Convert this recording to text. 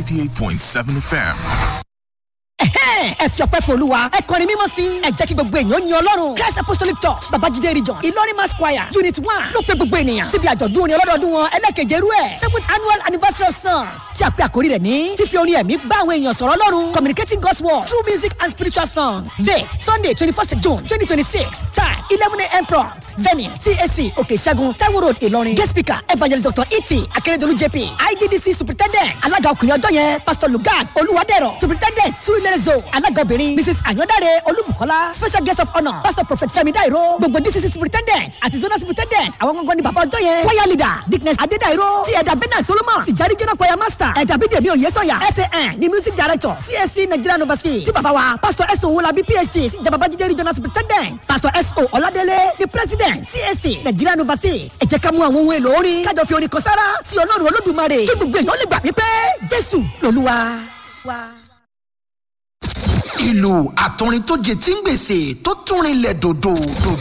88.7 FM. ẹ fi ọpẹ́ fọlúwa ẹ kọrin mímọ́ sí ẹ jẹ́ kí gbogbo èèyàn yin ọlọ́run christ apostolic church babajide region ìlọrin mass choir unit one ló pe gbogbo ènìyàn síbi àjọ̀dún orin ọlọ́dọọdún wọn ẹlẹ́kẹ̀jẹ̀ rú ẹ̀ seventh annual anniversary of songs tí a pè àkórí rẹ̀ ní fífi orin ẹ̀mí bá àwọn èèyàn sọ̀rọ̀ ọlọ́run communicating god's word through music and spiritual songs date sunday twenty first june twenty twenty six time eleven a.m. prompt venue cac òkè ìṣẹ́gun taiwo road ìlọrin guest speaker evangelist dr iti akérèdọ́lù jp iddc superintendent alága ọkùnrin ọjọ́ yẹn pastor lugard olúwadẹ̀rọ̀ superintendent surilere alága obìnrin mrs anyodare olúbùkọ́lá special guest of honour pastor prophet fẹ́mi dairo gbogbo dcc superintendent àti zonal superintendent àwọn gangan ni bàbá ọjọ́ yẹn choir leader dickness adédairo ti ẹ̀dà bernard solomon tìjárí jẹ́nà choir master ẹ̀dà bídèmí oyèsọ̀yà san ni music director csc nigerian overseas ti bàbá wa pastor so wolabi phd sí ìjàmbá bájídé regional superintendent pastor so ọládélé ni president csc nigerian overseas ẹ jẹ́ ká mú àwọn ohun èlò orin kájọ fi orin kan sára sí ọlọ́run olódùmarè kí gbogbo èèyàn lè gbà wípé jésù lolúwa. ìlú àtọrin tó jẹ tí ń gbèsè tó tún rinlẹ̀ dòdò dòdò.